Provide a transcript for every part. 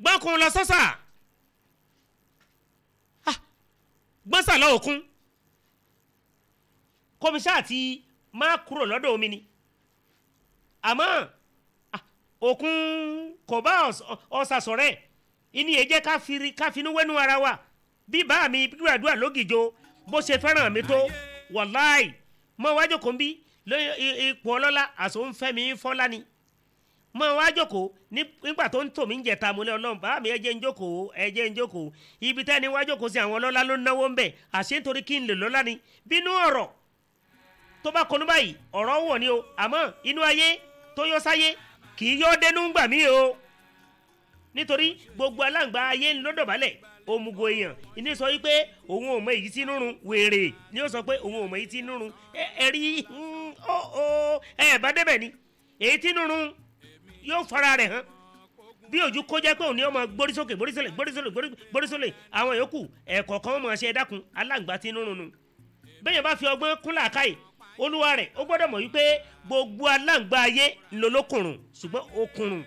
gbọ́nkun lọ sọ́sà Ah, gbọ́nsàlọ́ òkun kọmíṣá àti máa kúrò lọ́dọ̀ omi ni àmọ́ ah, òkun kò bá ọ̀sà sọ̀rẹ́ ìní yẹn jẹ́ ká firi- ká finú wẹ́nu ara wa bí bá mi gbàdúrà lógìjọ bó ṣe fẹ́ràn mi tó wàláì mọ wájú kò ń bí lóyún ipò ọlọ́lá àṣọ ń fẹ́ mi fọ́lá ni mọ wá jókòó ní- nígbà tó ń tò mí ń jẹta mo ní ọlọ́run bá mi ẹ jẹ́ ń jókòó ẹ jẹ́ ń jókòó ibi tẹ́ni wá jókòó sí àwọn ọlọ́lá ló ń náwó ń bẹ̀ àṣé nítorí kí n lè lọ́lá ni bínú ọ̀rọ̀ tó bá kọnu báyìí ọ̀rọ̀ wọ̀ ni o àmọ́ inú ayé tó yọ sáyé kì í yọ dénú gbà mí o nítorí gbogbo aláǹgbá ayé ń lọ́dọ̀bálẹ̀ òmùgọ̀ èèyàn ìní sọ wípé òun ò mọ èyí tí nírun wèrè ni ó sọ pé òun ò mọ èyí tí nírun ẹ ẹ rí mm, ó ó ẹ bá débẹ̀ ni èyí tí nírun yóò fara rẹ̀ hàn bí ojú kó jẹ́ pé òun ni ó máa gbórí sókè gbórí sólè gbórí sólè gbórí- gbórí sólè àwọn yòókù ẹ̀kọ́ kan máa ṣe dákun aláǹgbá tí nírun nu bẹ́ẹ̀ bá fi ọgbọ́n kún làákàyè olúwa rẹ̀ ó gbọ́dọ̀ mọ̀ wípé gbogbo aláǹgbá ayé ńlọlọ́kùnrùn ṣùgbọ́n okùnrùn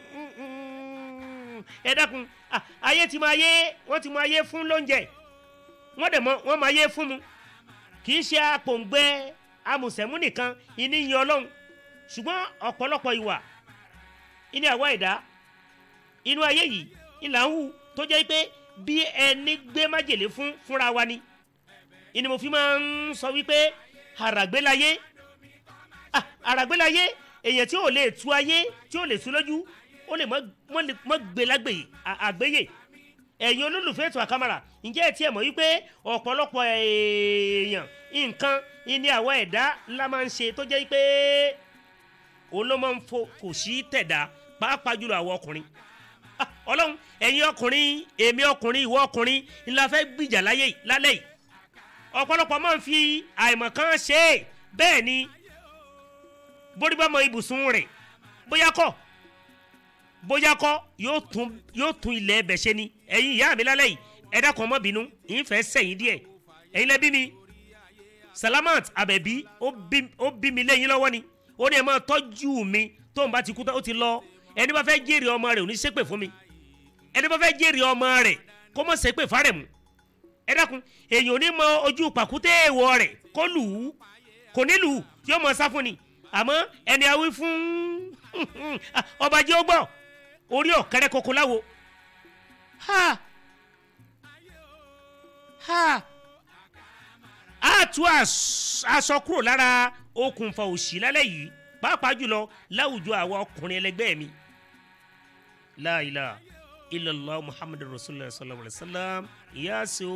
ẹ dákun ah, ayé ti máa yé wọ́n ti máa yé fún lóúnjẹ wọ́n dẹ̀ mọ́ wọ́n máa yé fún mu kì í ṣe apòǹgbẹ amùsẹ̀mú nìkan ìní yin ọlọ́run ṣùgbọ́n ọ̀pọ̀lọpọ̀ ìwà ìní àwa ẹ̀dá inú ayé yìí ìlà ń hù tó jẹ́ pé bí ẹni gbé májèlé fún fúnra wa ni ìní mo fi máa ń sọ wípé àràgbélayé ah, àràgbélayé èèyàn tí ò lè tu ayé tí ò lè tu lójú ó lè mọ́- mọ́ lè- mọ́ gbé lágbèyè à- àgbéyè ẹ̀yin olólùfẹ́ ètò àkàmàrà ǹjẹ́ ẹ tiẹ̀ mọ̀ wípé ọ̀pọ̀lọpọ̀ èèyàn nǹkan ìní àwọn ẹ̀dá ńlá máa ń ṣe tó jẹ́ pé òun ló máa ń fo kò sí tẹ̀dá pàápàá jùlọ àwọn ọkùnrin Ah, ọlọ́run ẹ̀yin ọkùnrin èmi ọkùnrin ìwọ ọkùnrin ńlá fẹ́ gbìjà láyé yìí- lálẹ́ yìí ọ̀pọ̀lọpọ̀ máa ń fi àìmọ̀kan ṣe é bẹ́ẹ̀ ni bórí bá mọ ibùsùn rẹ̀ bóyá kọ́ bóyá kọ́ yóò tún yóò tún ilẹ̀ ẹbẹ̀ ṣe ni ẹ̀yin ìyá mi lálẹ́ yìí ẹ dákun ọmọ bínú ìfẹ́ sẹ́yìn díẹ̀ ẹ̀yin lẹ́bí mi salamat abẹ́bí ó bí ó bí mi lẹ́yìn lọ́wọ́ ni ó ní ẹ máa tọ́jú mi tó ń bá ti kú tán ó ti lọ ẹni bá fẹ́ jèrè ọmọ rẹ̀ ò ní ṣépè fún mi ẹni bá fẹ́ jèrè ọmọ rẹ̀ kó mọ̀ ṣépè fárẹ̀ mu ẹ dákun èèyàn ò ní mọ ojú pàkúté èèwọ̀ rẹ̀ kó lù ú kò ní lù ú yóò mọ sá fún ni àmọ́ ẹni awí fún ọba jẹ́ ó gbọ́ orí ọ̀kẹ́rẹ́ koko láwo ha ha a tú as- aṣọ kúrò lára okùnfà òṣì lálẹ́ yìí pàápàá jùlọ láwùjọ àwọn ọkùnrin ẹlẹgbẹ́ mi la ilaha illallah muhammadu rasulillah sallallahu alaihi wa sallam yaso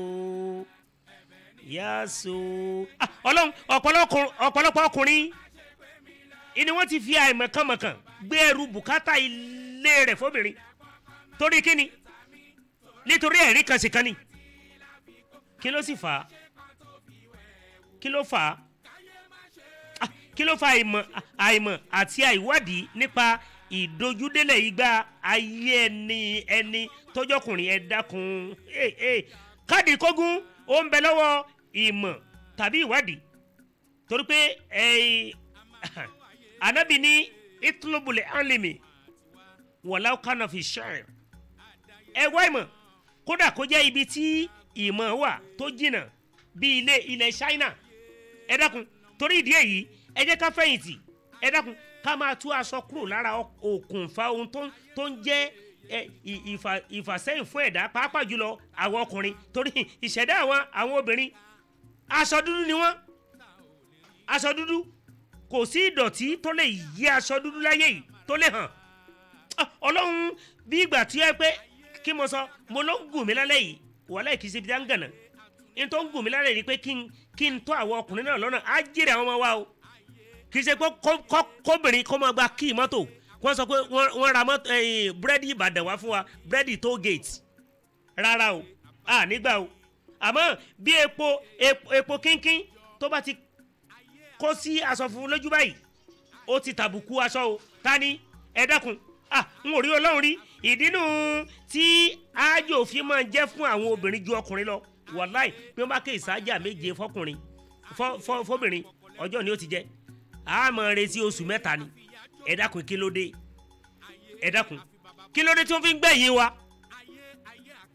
yaso ah ọlọ́run ọ̀pọ̀lọpọ̀ ọ̀pọ̀lọpọ̀ ọkùnrin ìní wọ́n ti fi àìmọ̀kànmọ̀kàn gbé ẹrù bùkátà ilé rẹ̀ fóbìnrin torí kíni nítorí ẹ̀rí kan sì kan ni kí ló sì fà á kí ló fà á Ah, kí ló fa àìmọ̀ àìmọ̀ àti àìwádìí nípa ìdojúdélẹ̀ igba ayé ẹni ẹni tọjọkùnrin ẹ dákun Eh, eh. káàdì kógún ó ń bẹ lọ́wọ́ ìmọ̀ tàbí ìwádìí torí pé eh, anabi ní itlubule alimi wọ̀lá kánà fi ṣẹ́ẹ̀ ẹ wá ìmọ̀ kódà kó jẹ́ ibi tí ìmọ̀ wà tó jìnnà bí ilé ilẹ̀ China ẹ dákun torí ìdí èyí ẹ jẹ́ ká fẹ̀yìntì ẹ dákun ká máa tú aṣọ kúrò lára okùnfà ohun tó ń- tó ń jẹ́ ẹ, ì- ìfà- ìfàsẹ́yìn fún ẹ̀dá pàápàá jùlọ àwọn ọkùnrin torí ìṣẹ̀dá àwọn àwọn obìnrin aṣọ dúdú ni wọ́n aṣọ dúdú kò sí ìdọ̀tí tó lè yí aṣọ dúdú láyé yìí tó lè hàn Ah, ọlọ́run bí ìgbà tí ẹ pé kí mo sọ mo ló ń gùn mí lálẹ́ yìí wàhálà kì í ṣe ibi tí a ń gànà n tó ń gùn mí lálẹ́ yìí ni pé kí n kí n tó àwọn ọkùnrin náà lọ́nà á jèrè àwọn ọmọ wa o kì í ṣe pé kó- kó- kóbìnrin kó máa gba kíì mọ́tò wọ́n sọ pé wọ́n wọ́n ra mọ́tò ẹ̀yìn búrẹ́dì ìbàdàn wá fún wa búrẹ́dì tó gate rárá o à nígbà o àmọ́ bí epo epo- epo kínkín tó bá ti kó sí aṣọ funfun lójú báyìí ó ti tàbùkù aṣọ o ta ni ẹ dákun ah n ò rí ọlọ́run rí ìdínú tí ájò fi máa ń jẹ́ fún àwọn obìnrin ju ọkùnrin lọ wàláì bí wọ́n bá ké ìsájà méje fọkùnrin fọ- fọ- fọbìnrin ọjọ́ ni ó ti jẹ́ a máa retí oṣù mẹ́ta ni ẹ dákun kí ló dé ẹ dákun kí ló dé tí wọ́n fi ń gbẹ̀yìn wa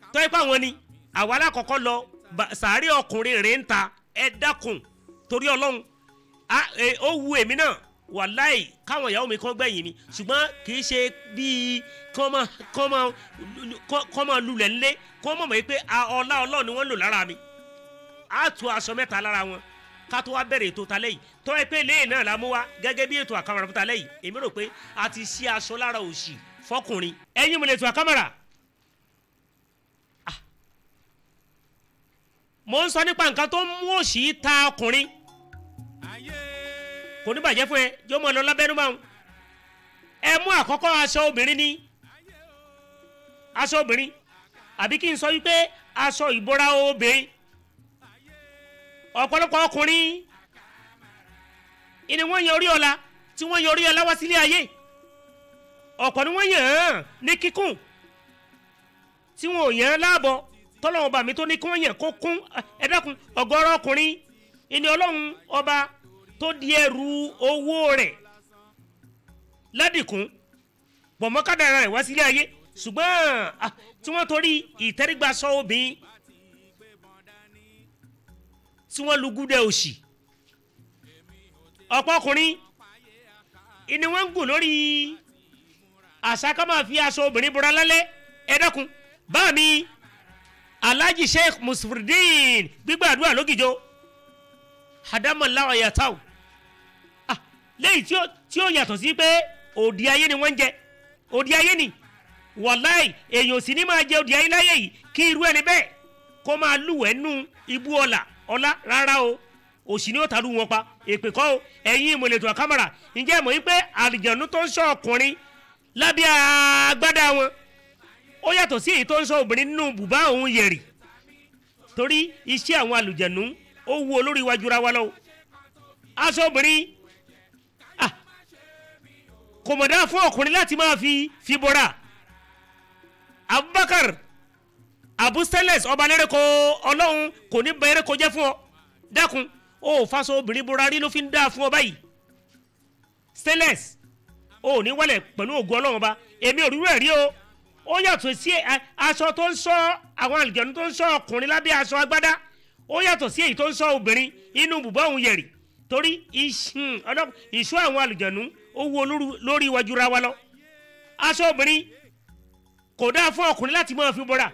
tọ́ ipá wọn ni àwa alákọ̀ọ́kọ́ lọ ba- sàárè ọkùnrin rẹ̀ ń ta ẹ dákun torí ọlọ́run a- e, ó wu èmi náà wàláì káwọn ìyàwó mi kàn gbẹ̀yìn mi ṣùgbọ́n kì í ṣe bíi kọ́ máa kọ́ máa kọ́ máa lulẹ̀ ńlé kọ́ mọ̀ mọ́ pé a- ọlá ọlọ́run ni wọ́n lò lára mi a tu aṣọ mẹ́ta lára wọn ká tó wá bẹ̀rẹ̀ ètò talẹ́ yìí tọ́ ẹ pé lẹ́yìn náà la mú wá gẹ́gẹ́ bí ètò àkàmọ̀rà fún talẹ́ yìí èmi rò pé a ti ṣí aṣọ lára òṣì fọkùnrin ẹ̀yin mo lè tu àkàmọ̀rà Ah. mo ń sọ nípa nǹkan tó ń mú òṣì ta ọkùnrin kò ní bàjẹ́ fún ẹ yóò mọ̀ lọ lábẹ́nú máa ń ẹ mú àkọ́kọ́ aṣọ obìnrin ní aṣọ obìnrin àbí kí n sọ wípé aṣọ ìbora obìnrin ọ̀pọ̀lọpọ̀ ọkùnrin ìní wọ́n yan orí ọ̀la tí wọ́n yan orí ọ̀la wá sílé ayé ọ̀pọ̀ ni wọ́n yàn án ní kíkún tí wọn ò yàn án láàbọ̀ tọ́lọ́wọ́n bá mi tó ní kí wọ́n yàn kó kún ẹ dákun ọ̀gọ́rọ̀ ọkùnrin ìní ọlọ́run ọba tó di ẹrù owó rẹ̀ ládìkún pọ̀mọ́kádàrà rẹ̀ wá sílé ayé ṣùgbọ́n ah, tí wọ́n torí ìtẹ́rígbà sọ obìnrin tí wọ́n lu gúdẹ òsì ọ̀pọ̀ ọkùnrin ìní wọ́n ń gùn lórí àṣà ká máa fi aṣọ obìnrin bora lálẹ́ ẹ dákun bá mi alhaji sheikh musfurdin gbígbàdúrà lógìjọ hadamalawa yataw ah lẹ́yìn tí ó tí ó yàtọ̀ sí pé òdì ayé ni wọ́n ń jẹ òdì ayé ni wàláì èèyàn sì ní máa jẹ òdì ayé láyé yìí kí irú ẹni bẹ́ẹ̀ kó máa lúwẹ̀ẹ́ nú ibú ọ̀la ọ̀la rárá o òsì ni ó ta lù wọn pa èpè kọ́ o ẹ̀yin ìmọ̀lẹ̀tò àkàmàrà ǹjẹ́ mọ̀ wípé àlìjànú tó ń sọ ọkùnrin lábẹ́ agbádá wọn ó yàtọ̀ sí èyí tó ń sọ obìnrin nínú bùbá òun yẹ̀rì torí iṣẹ́ àwọn àlùjànú ó wu olórí iwájú ra wa lọ́wọ́ aṣọ obìnrin ah, kò mọ̀ dá fún ọkùnrin láti máa fi fi bọ́ra abubakar abu steles ọba lẹ́rẹ̀kọ́ ọlọ́run kò ní bẹ̀rẹ̀ kó jẹ́ fún ọ dákun ó faṣọ obìnrin bọ́ra rí ló fi ń dá fún ọ báyìí steles ó ní wálẹ̀ pẹ̀lú ògùn ọlọ́run ọba èmi ò rí rẹ̀ rí o ó yàtọ̀ sí ẹ- aṣọ tó ń sọ àwọn àlùjànnú tó ń sọ ọkùnrin lábẹ́ aṣọ agbádá ó yàtọ̀ sí èyí tó ń sọ obìnrin inú bùbá òun yẹ̀rì torí ìṣ- ọlọ́- ìṣọ́ àwọn àlùjànnú ó wo olóru- lórí iwájú ra wa lọ aṣọ obìnrin kò dáa fún ọkùnrin láti máa fi bọ́ra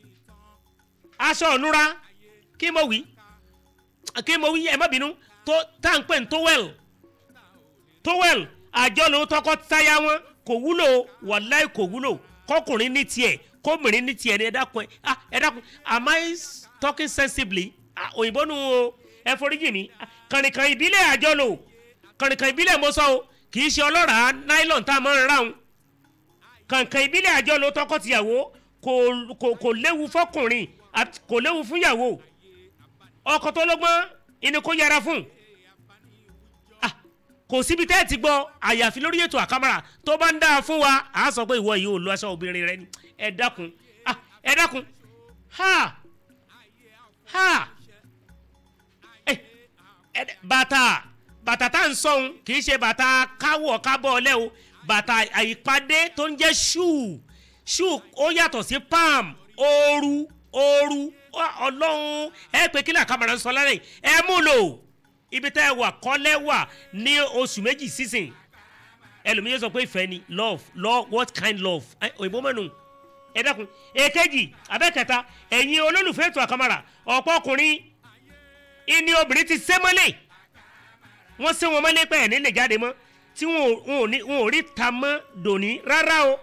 aṣọ ọ̀nura kí mo wí kí mo wí ẹ má bínú tó tá à ń pè ní towel towel àjọlò tọkọtaya wọn kò wúlò wàláì kò wúlò kọkùnrin ní tiẹ̀ kóbìnrin ní tiẹ̀ ní ẹ dákun ẹ ah ẹ dákun am I talking sensibly ah òyìnbó nu o ẹ foríjì mi Ah, kànìkàn ìbílẹ̀ àjọlò kànìkàn ìbílẹ̀ mo sọ o kì í ṣe ọlọ́ràá nylon tá a máa ń ra òun kànìkàn ìbílẹ̀ àjọlò tọkọtìyàwó kò kò kò léwu fọkùnrin àti kò léwu fúnyàwó ọkọ tó lọ́gbọ́n ìní kó yẹra fún ah kò síbi tẹ́ ẹ ti gbọ́ àyàfi lórí ètò àkàmàrà tó bá ń dáa fún wa à á sọ pé ìwọ yìí ò lo aṣọ obìnrin rẹ ni ẹ dákun ah ẹ dákun ha ha ẹ ẹ bàtà bàtà tá à ń sọ̀hún kì í ṣe bàtà káwọ̀ kábọ̀ ọlẹ́ o bàtà àyípadé tó ń jẹ́ ṣúù ṣúù ó yàtọ̀ sí palm ooru ooru Ọ- ọlọ́run ẹ pé kí làkàmàrà ń sọ lálẹ́ yìí ẹ mú lò ibi tẹ́ ẹ wà kọ́lẹ́ wà ní oṣù méjì sísìn ẹlòmíyẹ sọ pé ìfẹ́ ni love love what kind love Ẹ, òyìnbó mẹ́nu ẹ dákun èkejì abẹ́kẹta ẹ̀yin olólùfẹ́ ètò àkàmàrà ọ̀pọ̀ ọkùnrin ìní obìnrin ti sé mọ́lẹ̀ wọ́n sé wọn mọ́lẹ̀ pẹ́ ẹ̀ nílẹ̀ jáde mọ́ tí wọn ò- wọn ò ní- wọn ò rí ta mọ́ dòní rárá o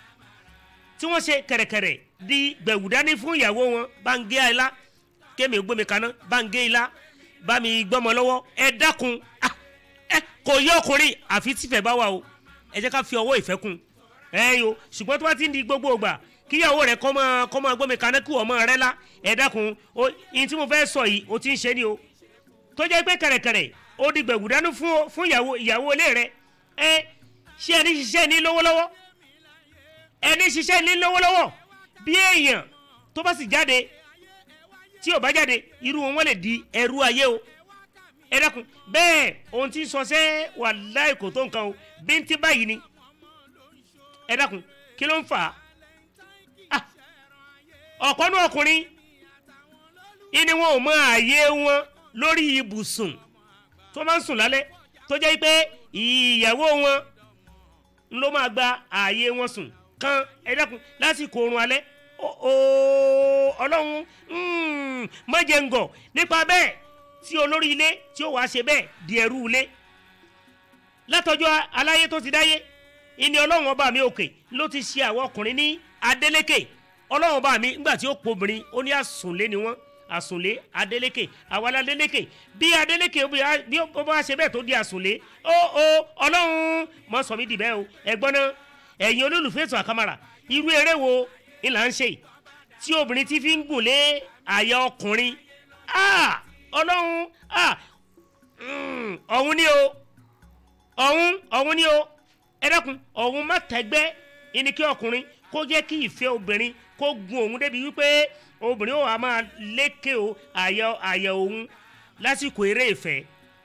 tí wọ́n ṣe kẹ̀rẹ̀kẹ̀rẹ̀ di gbẹ̀wù dání fún ìyàwó wọn bá ń gé ilá kémi gbómi kaná bá ń gé ilá bá mi gbọ́mọ lọ́wọ́ ẹ dákun ah, ẹ kò yẹ ọkùnrin àfi tífẹ̀ bá wà o ẹ jẹ́ ká fi ọwọ́ ìfẹ́ kun ẹ yo ṣùgbọ́n tó bá ti ń di gbogbo ìgbà kíyàwó rẹ kọ́ máa kọ́ máa gbómi kaná kí ọmọ rẹ la ẹ dákun o ìyìn tí mo fẹ́ sọ yìí o ti ń ṣe ni o tó jẹ́ pé kẹ̀rẹ̀kẹ̀rẹ̀ ó di gbẹ̀wù dání fún fún ìyàwó ìyàwó ilé rẹ ẹ ṣé ẹni ṣiṣẹ́ ní lọ́wọ́lọ́wọ́ ẹni ṣiṣẹ́ ní lọ́wọ́lọ́wọ́ bí èèyàn tó bá sì jáde tí ò bá jáde irú wọn lè di ẹrú ayé o ẹ dákun bẹ́ẹ̀ ohun tí ń sọ sẹ́ wà láì kò tó nǹkan o bíntín báyìí ni ẹ dákun kí ló ń fà á Ah, ọ̀pọ̀ nú ọkùnrin ìní wọn ò mọ ààyè wọn lórí ibùsùn tó máa ń sùn lálẹ́ tó jẹ́ pé ìyàwó wọn ló máa gba ààyè wọn sùn kan ẹ dákun lásìkò oorun alẹ́ ooo ọlọ́run mọ̀jẹ̀ngọ̀ nípa bẹ́ẹ̀ tí olórí ilé tí ó wàá ṣe bẹ́ẹ̀ di ẹrú ilé látọjọ́ aláyé tó ti dáyé ìní ọlọ́run ọba mi òkè ló ti ṣe àwọn ọkùnrin ní adélékè ọlọ́run ọba mi ńgbà tí ó pobìnrin ó ní àsùnlé ni wọ́n àsùnlé adélékè àwọn adélékè bí adélékè bí ó bá ṣe bẹ́ẹ̀ tó di àsùnlé ó ó ọlọ́run mọ sọ mí dì bẹ́ẹ̀ o ẹ̀gbọ́n náà ẹ̀yin olólùfẹ́ ètò àkàmàrà irú eré wo ni là ń ṣe tí obìnrin ti fi ń gùn lé àyà ọkùnrin ọlọ́run ọ̀hún ni o ọ̀hún ọ̀hún ni o ẹ dákun ọ̀hún má tẹ́gbẹ́ ẹni kí ọkùnrin kó jẹ́ kí ìfẹ́ obìnrin kó gun òun débi wípé obìnrin ó wà máa lékè o àyà àyà òun lásìkò eré ìfẹ́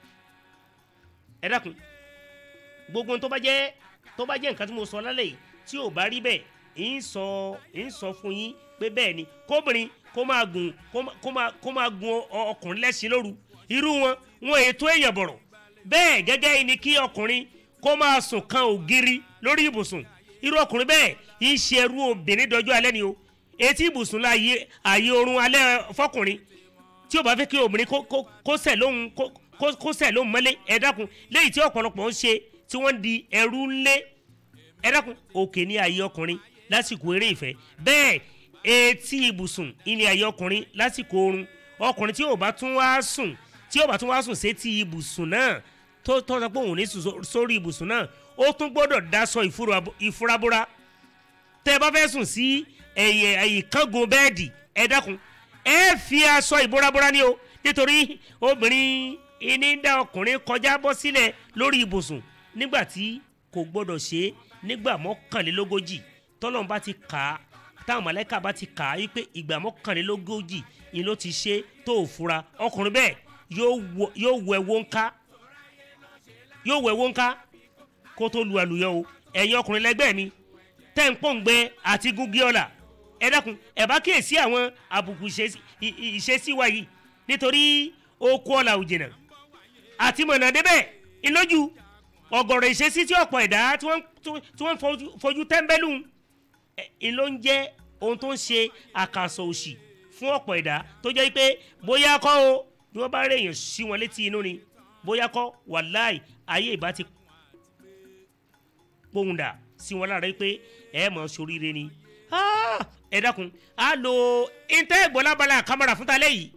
ẹ dákun gbogbo tó bá jẹ́ tó bá jẹ́ nǹkan tí mo sọ lálẹ́ yìí tí ò bá rí bẹ́ẹ̀ ń sọ ń sọ fún yín pé bẹ́ẹ̀ ni kóbìnrin kó máa gùn kó máa kó máa gun ọkùnrin lẹ́sìn lóru irú wọn wọn ètò èèyàn bọ̀rọ̀ bẹ́ẹ̀ gẹ́gẹ́ ni kí ọkùnrin kó máa sùn kan ògiri lórí ibùsùn irú ọkùnrin bẹ́ẹ̀ ń ṣe ẹrú obìnrin dọjọ́ alẹ́ ni o etí ibùsùn la àyè àyè oorun alẹ́ fọkùnrin tí o bá fẹ́ kí obìnrin kó sẹ̀ lóhun kó sẹ̀ lóhun mọ́lé ẹ dákun léyìí tí ọ̀pọ̀lọpọ̀ ń ṣe tí wọ́n di ẹrú ńlé ẹ dákun òkè ní àyè ọkùnrin lásìkò eré ìfẹ́ bẹ́ẹ̀ etí ibùsùn ilé àyè ọkùnrin lásìkò oorun ọkùnrin tí ò bá tún wá sùn tí ò bá tún wá sùn sétí ibùsùn náà tó tó sọ pé òun ní sùn sórí ibùsùn náà ó tún gbọ́dọ̀ daṣọ ìfurabúra tẹ́ ẹ bá fẹ́ sùn sí ẹ̀yẹ ìkángun bẹ́ẹ̀dì ẹ dákun ẹ fi aṣọ ìbúrabúra ní o nítorí obìnrin ìní dá ọkùnrin kọjá bọ́ sílẹ̀ lórí ibùsùn nígbà tí kò gbọ́dọ̀ ṣe é nígbà mọ́kànlélógójì tọ́lọ́n bá ti kà á táwọn mọ̀lẹ́kà bá ti kà á wípé ìgbà mọ́kànlélógójì ni ló ti ṣe tó ò fura ọkùnrin bẹ́ẹ̀ yóò wọ ẹwọ́ ńká yóò wọ ẹwọ́ ńká kó tó lu àlùyọ o ẹ̀yin ọkùnrin lẹ́gbẹ́ mi tẹ́ ń pòǹgbẹ àti gúgí ọ̀la ẹ dákun ẹ bá kíyèsí àwọn àbùkù ìṣesí wa yìí nítorí okú ọ̀la ò jìnnà àti mọ̀nà débẹ̀ ìlójú ọ̀gọ̀rọ̀ ìṣesí tí ọ̀pọ̀ ẹ̀dá tí wọ́n fojú tẹ́ḿbẹ́lú ló ń jẹ́ ohun tó ń ṣe àkàsọ̀ òṣì fún ọ̀pọ̀ ẹ̀dá tó jẹ́ pé bóyá kọ́ o bí wọ́n bá rèèyàn sí wọn létí inú ni bóyá kọ́ wàláì ayé ìbá ti pohùn dà sí wọn lára pé ẹ mọ̀ sóríire ni ẹ dákun á lo intẹ́ ìgbọ́lábala kámẹ́rà fún talẹ́ yìí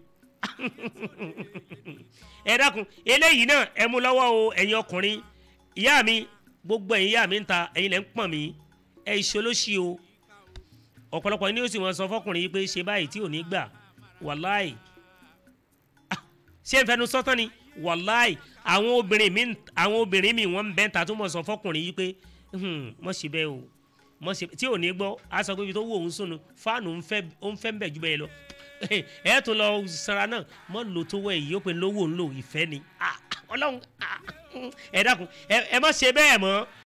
ẹ dákun eléyìí náà ẹ mú lọ́wọ́ o ẹ̀yin ọkùnrin ìyá mi gbogbo ẹ̀yin ìyá mi ń ta ẹ̀yin lẹ́ ń pọ̀n mí ẹ̀ ìṣolóṣì o ọ̀pọ̀lọpọ̀ ní ó sì wọ́n sọ fọkùnrin yìí pé ṣe báyìí tí ò ní gbà wàláì ṣé n fẹnu sọ́tàn ni wàláì àwọn obìnrin mi àwọn obìnrin mi wọ́n ń bẹ́ ta tó mọ̀ sọ fọkùnrin yìí pé mọ̀ ṣe bẹ́ẹ̀ o mọ̀ ṣe tí ò ní gbọ́ a sọ pé ibi tó wù òun sùn fáànù ó ń fẹ́ ń bẹ̀ jù bẹ́ẹ̀ lọ ẹ tó lọ sara náà mọ̀ lò tó wẹ̀ yìí ó pe lówó ń lò ìfẹ́ ni ọlọ́run ẹ dákun ẹ má ṣe bẹ́ẹ̀ mọ́